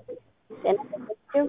ጤና ይስጥልኝ።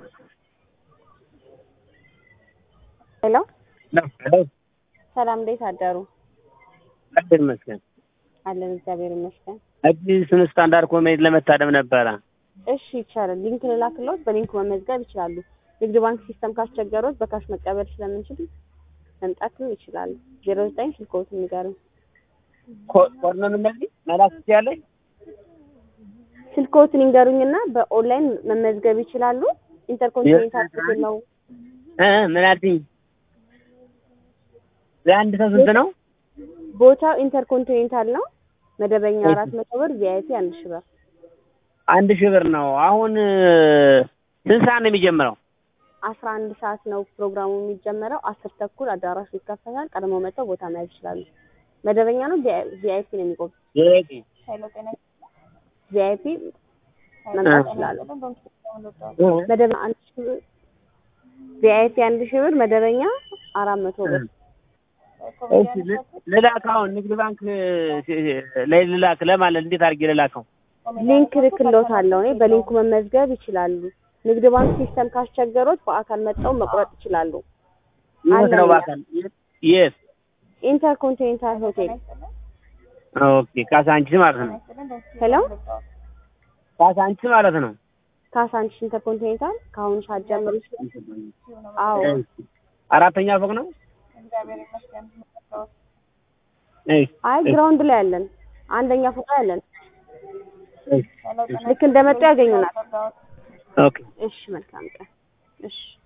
ሄሎ ሄሎ ሰላም፣ እንዴት አደሩ? እግዚአብሔር ይመስገን። አለን እግዚአብሔር ይመስገን። አዲሱን ስታንዳርድ ኮሜዲ ለመታደም ነበረ። እሺ ይቻላል። ሊንክ ልላክልዎት፣ በሊንኩ መመዝገብ ይችላሉ። ንግድ ባንክ ሲስተም ካስቸገሮት በካሽ መቀበል ስለምንችል መምጣትም ይችላሉ። ዜሮ ዘጠኝ ስልክዎትን ንገሩኝ። ኮድ ነው የምነግርሽ መላክ ትችያለሽ። ስልክዎትን ይንገሩኝና በኦንላይን መመዝገብ ይችላሉ። ኢንተርኮንቲኔንታል ሆቴል ነው። እ ምን አልሽኝ? ለአንድ ሰው ስንት ነው? ቦታው ኢንተርኮንቲኔንታል ነው። መደበኛ አራት መቶ ብር፣ ቪአይፒ አንድ ሺህ ብር። አንድ ሺህ ብር ነው። አሁን ስንት ሰዓት ነው የሚጀምረው? አስራ አንድ ሰዓት ነው ፕሮግራሙ የሚጀመረው። አስር ተኩል አዳራሹ ይከፈታል። ቀድሞ መጥተው ቦታ መያዝ ይችላሉ። መደበኛ ነው፣ ቪአይፒ ነው የሚቆም ዘጠኝ ቪአይፒ መምጣት ይችላሉ። መደበኛ አንድ ሺህ ብር፣ ቪአይፒ አንድ ሺህ ብር፣ መደበኛ አራት መቶ ብር። እሺ ልላክ። አሁን ንግድ ባንክ ላይ ልላክ ለማለት እንዴት አድርጌ ልላከው? ሊንክ ልክልዎታለሁ። እኔ በሊንኩ መመዝገብ ይችላሉ። ንግድ ባንክ ሲስተም ካስቸገሮት በአካል መጥተው መቁረጥ ይችላሉ። የት ነው በአካል? የት? ኢንተርኮንቲኔንታል ሆቴል። ኦኬ ካሳንቺስ ማለት ነው። ሄሎ ካሳንቺስ ማለት ነው። ካሳንቺስ ኢንተርኮንቲኔንታል ከአሁኑ ሰዓት ጀምሮ አዎ አራተኛ ፎቅ ነው። አይ ግራውንድ ላይ ያለን አንደኛ ፎቅ ላይ ያለን ልክ እንደመጡ ያገኙናል። ኦኬ እሺ መልካም ቀን። እሺ